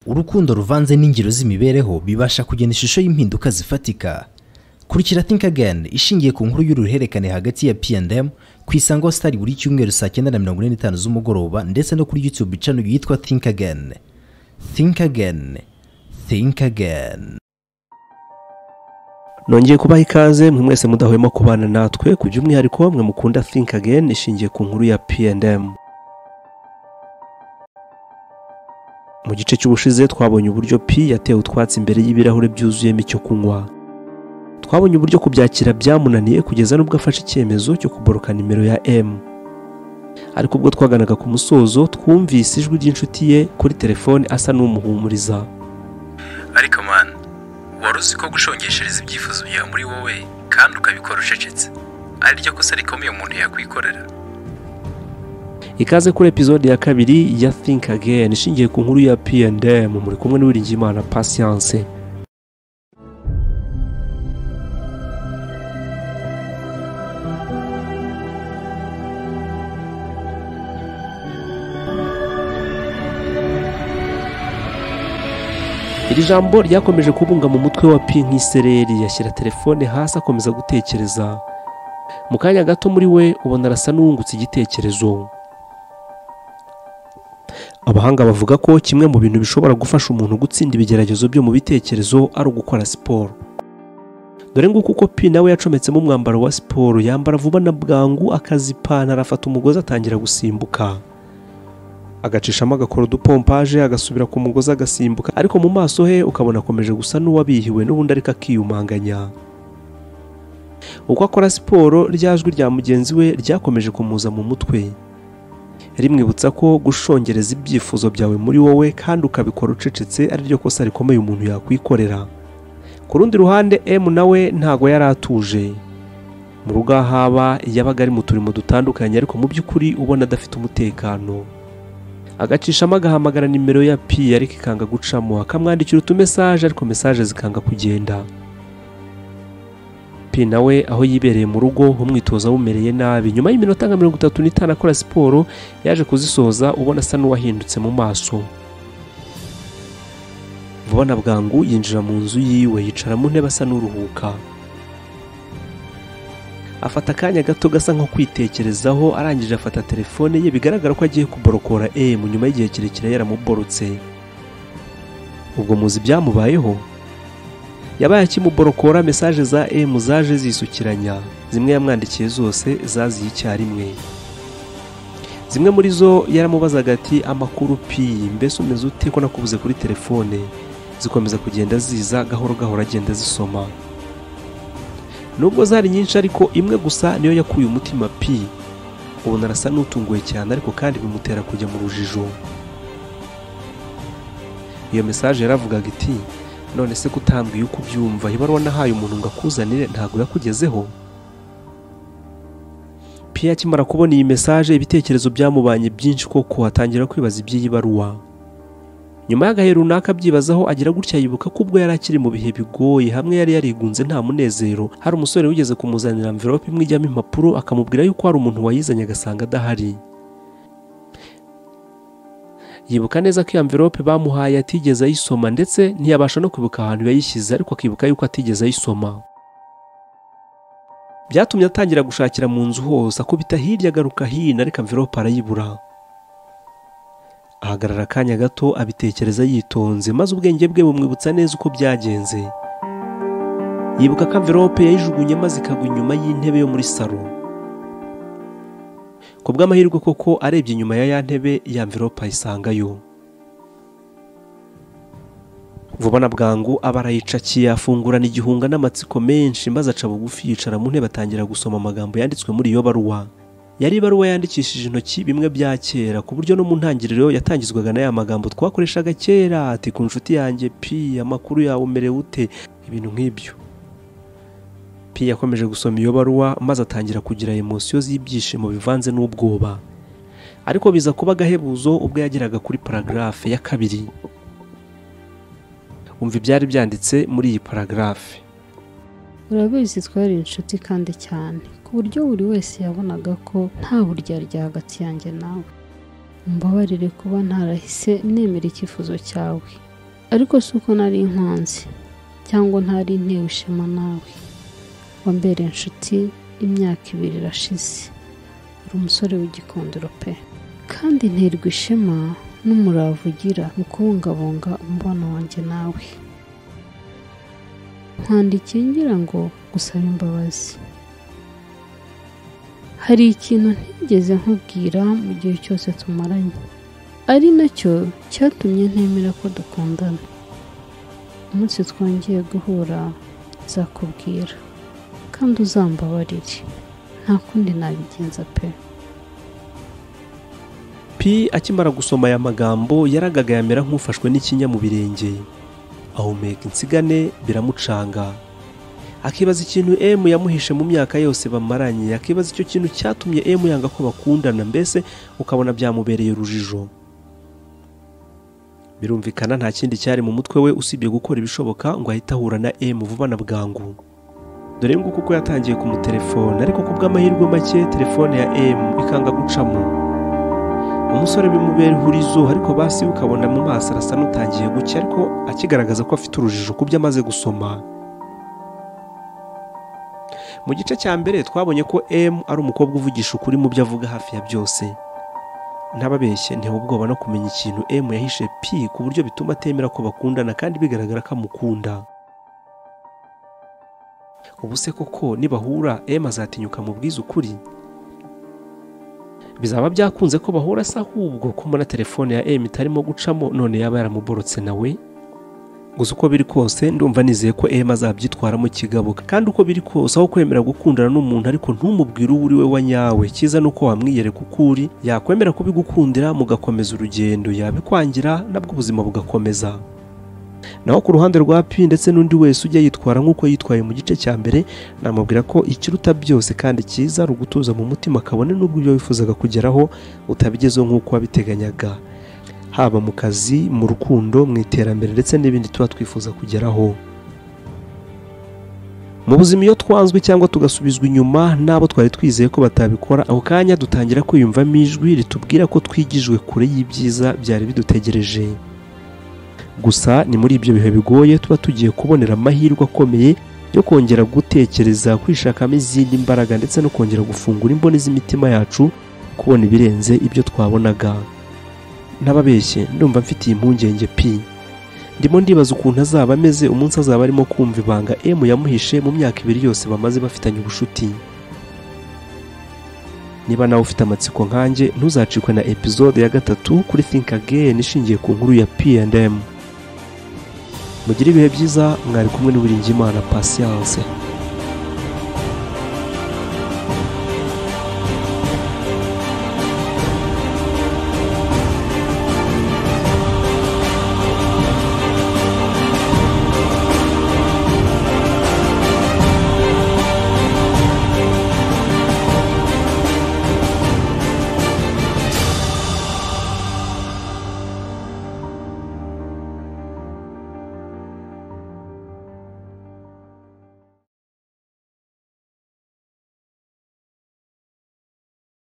urukundo ruvanze n'ingero z'imibereho bibasha kugena ishusho y'impinduka zifatika kurikira think again ishingiye ku nkuru y'uruhererekane hagati ya P&M ku isango sitari buri cyumweru saa cyenda na mirongo ine n'itanu z'umugoroba ndetse no kuri youtube channel yitwa think again think again think again nongeye kubaha ikaze mwe mwese mudahwema kubana natwe ku by'umwihariko mwe mukunda think again ishingiye ku nkuru ya P&M mu gice cy'ubushize twabonye uburyo P yatewe utwatsi imbere y'ibirahure byuzuyemo icyo kunywa twabonye uburyo kubyakira byamunaniye kugeza n'ubwo afashe icyemezo cyo kuboroka nimero ya M ariko ubwo twaganaga ku musozo twumvise ijwi ry'inshuti ye kuri telefone asa n'umuhumuriza ariko mani wari uzi ko gushongeshereza ibyifuzo byawe muri wowe kandi ukabikora ucecetse ari ryo kosa rikomeye umuntu yakwikorera ikaze kuri epizode ya kabiri ya think again ishingiye ku nkuru ya P&M muri kumwe n'uwiringiyimana patience iri jambo ryakomeje kubunga mu mutwe wa pi nk'isereri yashyira telefone hasi akomeza gutekereza mu kanya gato muri we ubona arasa n'uwungutse igitekerezo abahanga bavuga ko kimwe mu bintu bishobora gufasha umuntu gutsinda ibigeragezo byo mu bitekerezo ari ugukora siporo dore nguko uko pi nawe yacometsemo umwambaro wa siporo yambara vuba na bwangu akazipantara afata umugozi atangira gusimbuka agacishamo agakora udupompaje agasubira ku mugozi agasimbuka ariko mu maso he ukabona akomeje gusa n'uwabihiwe n'ubundi ariko akiyumanganya uko akora siporo rya jwi rya mugenzi we ryakomeje kumuza mu mutwe rimwibutsa ko gushongereza ibyifuzo byawe muri wowe kandi ukabikora ucecetse ari ryo kosa rikomeye umuntu yakwikorera ku rundi ruhande M nawe ntago yari atuje mu rugo aho aba yabaga ari mu turimo dutandukanye ariko mu by'ukuri ubona adafite umutekano agacishamo agahamagara nimero ya pi ariko ikanga gucamo akamwandikira utumesaje ariko mesaje zikanga kugenda pi nawe aho yibereye mu rugo umwitozo awumereye nabi nyuma y'iminota nka mirongo itatu n'itanu akora siporo yaje kuzisoza ubona asa n'uwahindutse mu maso vuba na bwangu yinjira mu nzu yiwe yicara mu ntebe asa n'uruhuka afata akanya gato gasa nko kwitekerezaho arangije afata telefone ye bigaragara ko agiye kuborokora emu nyuma y'igihe kirekire yaramuborotse ubwo muzi ibyamubayeho yabaye akimuborokora mesaje za emu zaje zisukiranya zimwe yamwandikiye zose zaziye icyarimwe zimwe muri zo yaramubazaga ati amakuru pi mbese umeze ute ko nakubuze kuri telefone zikomeza kugenda ziza gahoro gahoro agenda zisoma nubwo zari nyinshi ariko imwe gusa niyo yakuye umutima pi ubona arasa n'utunguwe cyane ariko kandi bimutera kujya mu rujijo iyo mesaje yaravugaga iti none se kutambwiye uko ubyumva ibaruwa nahaye umuntu ngo akuzanire ntabwo yakugezeho pi akimara kubona iyi mesaje ibitekerezo byamubanye byinshi koko atangira kwibaza iby'iyi baruwa nyuma y'agahe runaka abyibazaho agira gutya yibuka ko ubwo yari akiri mu bihe bigoye hamwe yari yarigunze nta munezero hari umusore wigeze kumuzanira amverope imwe ijyamo impapuro akamubwira yuko hari umuntu wayizanye agasanga adahari yibuka neza ko iyo amverope bamuhaye atigeze ayisoma ndetse ntiyabasha no kwibuka ahantu yayishyize ariko akibuka yuko atigeze ayisoma byatumye atangira gushakira mu nzu hose akubita hirya agaruka hino ariko amverope arayibura ahagarara akanya gato abitekereza yitonze maze ubwenge bwe bumwibutsa neza uko byagenze yibuka ko amverope yayijugunye maze ikagwa inyuma y'intebe yo muri salo ku bw'amahirwe koko arebye inyuma ya ya ntebe ya mverope ayisangayo vuba na bwangu aba arayicakiye afungurana igihunga n'amatsiko menshi maze aca bugufi yicara mu ntebe atangira gusoma amagambo yanditswe muri iyo baruwa yari ibaruwa yandikishije intoki bimwe bya kera ku buryo no mu ntangiriro yatangizwaga na ya magambo twakoreshaga kera ati ku nshuti yanjye pi amakuru yawe umerewe ute ibintu nk'ibyo pi yakomeje gusoma iyo baruwa maze atangira kugira emosiyo z'ibyishimo bivanze n'ubwoba ariko biza kuba agahebuzo ubwo yageraga kuri paragarafe ya kabiri umva ibyari byanditse muri iyi paragarafe urabizi twari inshuti kandi cyane ku buryo buri wese yabonaga ko nta buryarya hagati yanjye nawe mbabarire kuba ntarahise nemera icyifuzo cyawe ariko si uko nari inkanzi cyangwa ntari ntewe ishema nawe wambereye inshuti imyaka ibiri irashize uri umusore w'igikundiro pe kandi nterwa ishema n'umurava ugira mu kubungabunga umubano wanjye nawe nkwandikiye ngira ngo gusaba imbabazi hari ikintu ntigeze nkubwira mu gihe cyose tumaranye ari nacyo cyatumye ntemera ko dukundana umunsi twongeye guhura nzakubwira kandi uzambabarire nta kundi nabigenza pe pi akimara gusoma aya magambo yaragaga yamera nk'ufashwe n'ikinya mu birenge ahumeka insigane biramucanga akibaza ikintu emu yamuhishe mu myaka yose bamaranye akibaza icyo kintu cyatumye emu yanga ko bakundana mbese ukabona byamubereye urujijo birumvikana nta kindi cyari mu mutwe we usibye gukora ibishoboka ngo ahite ahura na emu vuba na bwangu dore nguko uko yatangiye kumutelefona ariko ku bw'amahirwe make telefone ya emu ikanga gucamo umusore bimubera ihurizo ariko basi ukabona mu maso arasa n'utangiye gucya ariko akigaragaza ko afite urujijo ku byo amaze gusoma mu gice cya mbere twabonye ko emu ari umukobwa uvugisha ukuri mu byo avuga hafi ya byose ntababeshye ntewe ubwoba no kumenya ikintu emu yahishe pi ku buryo bituma atemera ko bakundana kandi bigaragara ko amukunda ubu se koko nibahura emu azatinyuka mu ukuri bizaba byakunze ko bahura se ahubwo ko mbona telefone ya emu itarimo gucamo none yaba yaramuborotse nawe gusa uko biri kose ndumva nizeye ko emu azabyitwaramo kigabo kandi uko biri kose aho kwemera gukundana n'umuntu ariko ntumubwire uwo uri we wa nyawe cyiza ni uko wamwiyereka uko uri yakwemera kubigukundira mugakomeza urugendo yabikwangira nabwo ubuzima bugakomeza naho ku ruhande rwa pi ndetse n'undi wese ujya yitwara nk'uko yitwaye mu gice cya mbere namubwira ko ikiruta byose kandi cyiza ari ugutuza mu mutima kabone n'ubwo ibyo wifuzaga kugeraho utabigezeho nk'uko wabiteganyaga haba mu kazi mu rukundo mu iterambere ndetse n'ibindi tuba twifuza kugeraho mu buzima iyo twanzwe cyangwa tugasubizwa inyuma n'abo twari twizeye ko batabikora ako kanya dutangira kwiyumvamo ijwi ritubwira ko twigijwe kure y'ibyiza byari bidutegereje gusa ni muri ibyo bihe bigoye tuba tugiye kubonera amahirwe akomeye yo kongera gutekereza kwishakamo izindi mbaraga ndetse no kongera gufungura imboni z'imitima yacu kubona ibirenze ibyo twabonaga ntababeshye ndumva mfitiye impungenge pi ndimo ndibaza ukuntu azaba ameze umunsi azaba arimo kumva ibanga emu yamuhishe mu myaka ibiri yose bamaze bafitanye ubushuti niba nawe ufite amatsiko nkanjye ntuzacikwe na epizode ya gatatu kuri think again ishingiye ku nkuru ya P&M mugire ibihe byiza mwari kumwe n'uburingimana patience